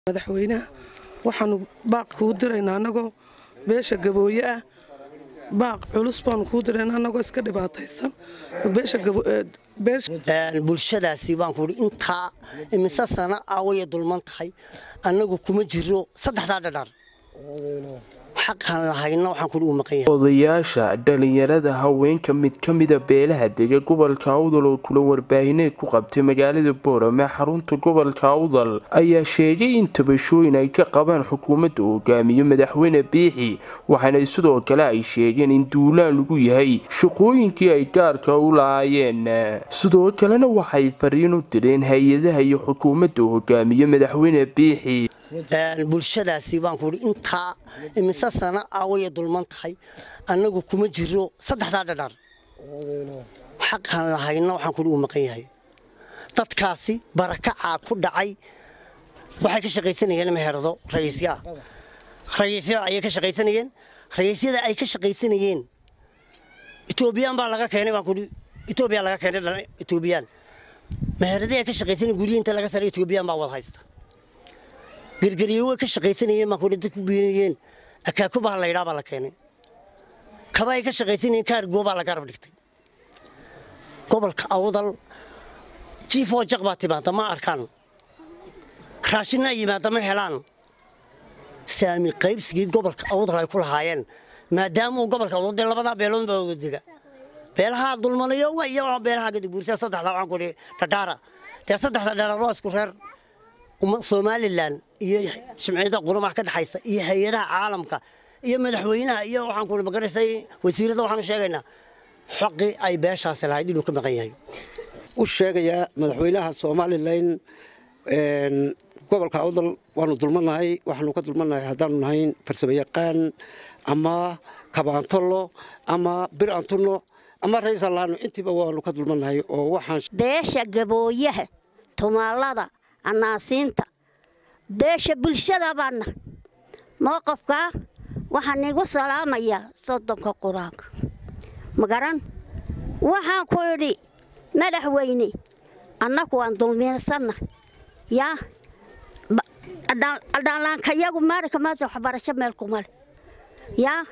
madaxweynaha waxaanu baaq kuu diraynaa annagoo beesha gabooye ah baaq culus baanu kuu diraynaa annagoo iska dhibaataysan bulshadaasi baan kuhi intaa imise sana awaya dulman tahay annagu kuma jiro saddexdaa dhadhaar xaqaan lahayna waxaan kuhi uu maqan yahay odayaasha dhalinyarada haweenka mid ka mida beelaha dega gobolka awdal oo kula warbaahineed ku qabtay magaalada boorame xarunta gobolka awdal ayaa sheegay in tabashooyin ay ka qabaan xukuumadda hogaamiyo madaxweyne biixi waxaana sidoo kale ay sheegeen in duulaan lagu yahay shaqooyinkii ay gaarka u lahaayeen sidoo kalena waxay fariin u direen hay-adaha iyo xukuumadda hogaamiyo madaxweyne biixi bulshadaasi baan kuhi intaa imise sana awaya dulman tahay annagu kuma jiro saddexdaa dhadhaar xaqaan lahayna waxaan kuhi uu maqan yahay dadkaasi barakacaa ku dhacay waxay ka shaqaysanayeen meherado rayiisyaa rayiisyada ayay ka shaqaysanayeen rayiisyada ay ka shaqaysanayeen etoobiyaan baa laga keenay baan kuhi etoobiya laga keenay etoobiyaan meheradii ay ka shaqaysanayeen guryihi inta laga saray etoobiyaan baa wada haysta gergeriyo way ka shaqaysanayeen baan kuhi dad ku biinayeen akaakubaha la yidhaa baa la keenay kaba ay ka shaqaysanayeen kaargoo baa la garab dhigtay gobolka awdal jiifoo jaq baa timaada ma arkaan raashinaa yimaada ma helaan saami qaybsigii gobolka awdal ay ku lahaayeen maadaama uu gobolka awdal dee labadaa beelood baa wada dega beelahaa dulmanayo wa iyo beelahaa gadaguursa saddexdaa waxaan kuhi dhadhaara dee saddexda dhadhaar waa isku reer somalilan iyo jimciyada quramaha ka dhexaysa iyo hay-adaha caalamka iyo madaxweynaha iyo waxaan kuhi magaraysay wasiirada waxaanu sheegaynaa xoqii ay beeshaasi lahayd inuu ka maqan yahay u sheegayaa madaxweynaha somalilan gobolka awdal waanu dulmannahay waxaanu ka dulmannahay haddaanu nahayn farsamo yaqaan ama kabaantollo ama bir antunno ama raysallaano intiiba waanu ka dulmannahay oo waxaan beesha gabooyaha tumaalada anaasiinta beesha bulshada baana mowqafkaa waxaan igu salaamayaa soddonka qur-aanka magaran waxaan ku idhi madaxweyne annagu waan dulmiinsanna yaa adhaanlaankayagu maalinka maanta waxbarasho meel kumale yaa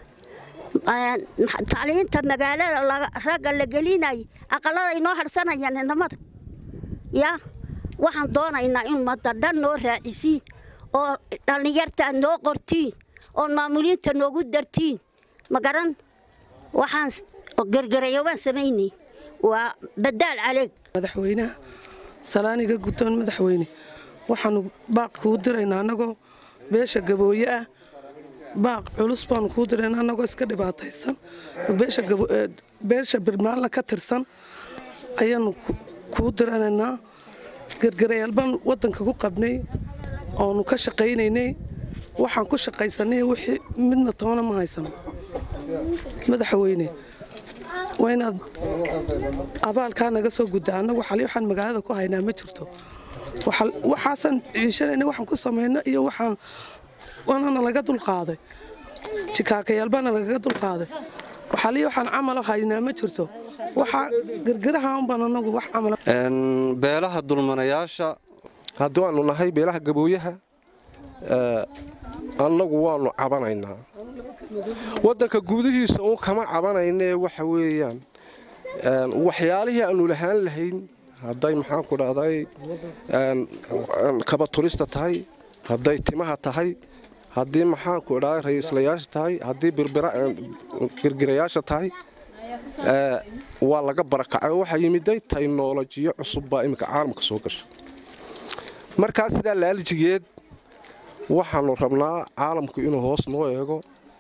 tacliinta magaalada ragga la gelinayay aqalada inoo harsanayaan inamada yaa waxaan doonaynaa in ummadda dhan noo raacisiin oo dhallinyarta noo qortiin oo maamuliinta noogu dartiin ma garan waxaan gergerayo waan samaynay waa badaal caleeg madaxweynaha salaaniga guddoon madaxweyne waxaanu baaq kuu diraynaa annagoo beesha gabooye ah baaq culus baanu kuu diraynaa annagoo iska dhibaataysan beesha birmaalla ka tirsan ayaanu kuu diranaynaa gergarayaal baan waddanka ku qabnay oonu ka shaqaynaynay waxaan ku shaqaysanay wixii midna toona ma haysano madaxweyne waa inaad abaalkaa naga soo gudda annagu xali waxaan magaalada ku haynaa ma jirto waxaasaan ciishanayna waxaan ku samayno iyo waxaan waanana laga dulqaaday jikaakayaal baana lagaga dulqaaday xali waxaan camalo haynaa ma jirto waxaa gergaraha unbaan anagu wax camal beelaha dulmanayaasha haddii waanu nahay beelaha gabooyaha annagu waanu cabanaynaa waddanka gudihiisa uun kama cabanaynee waxa weeyaan waxyaalihii aanu lahaan lahayn hadday maxaanku dhahday kabaturista tahay hadday timaha tahay haddii maxaanku idhahday ra'iislayaasha tahay haddii girgirayaasha tahay waa laga barakacay oo waxaa yimiday taynolojiyo cusub baa iminka caalamka soo gasha markaa sidaa laalijigeed waxaanu rabnaa caalamku inuu hoos noo eego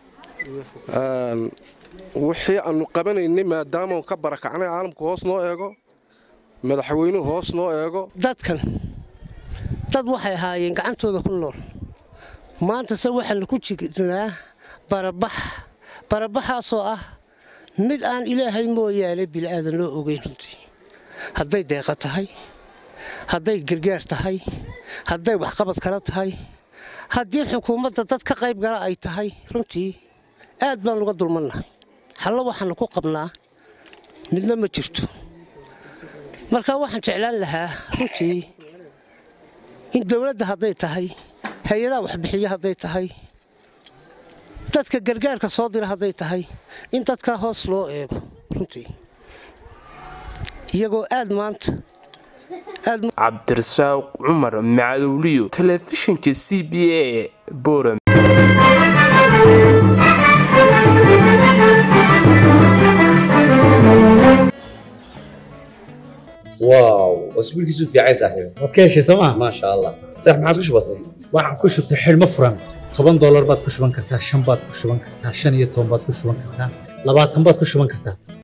wixii aanu qabanaynay maadaamaanu ka barakacnay caalamku hoos noo eego madaxweynuhu hoos noo eego dadkan dad waxay ahaayeen gacantooda ku nool maantase waxaanu ku jirnaa barabax barabaxaasoo ah mid aan ilaahay mooyaane bili'aadan loo ogeyn runtii hadday deeqa tahay hadday gargaar tahay hadday waxqabad kala tahay haddii xukuumadda dad ka qayb gala ay tahay runtii aad baan uga dulmannahay hallo waxaannu ku qabnaa midna ma jirto marka waxaan jeclaan lahaa runtii in dowladda hadday tahay hay-adaha waxbixiya hadday tahay dadka gargaarka soo dira hadday tahay in dadkaa hoos loo eego runtii iyagoo aad maanta aad cabdirasaaq cumar macadowliyo telefishinka c b a boram واو اسبوعك في عايز صاحبي waad ka heshay sooma ما شاء الله صح ما عاد كش بسيط waxaan ku shubtay xidhmo furan toban doolar baad ku shuban kartaa shan baad ku shuban kartaa shan iyo toban baad ku shuban kartaa labaatan baad ku shuban kartaa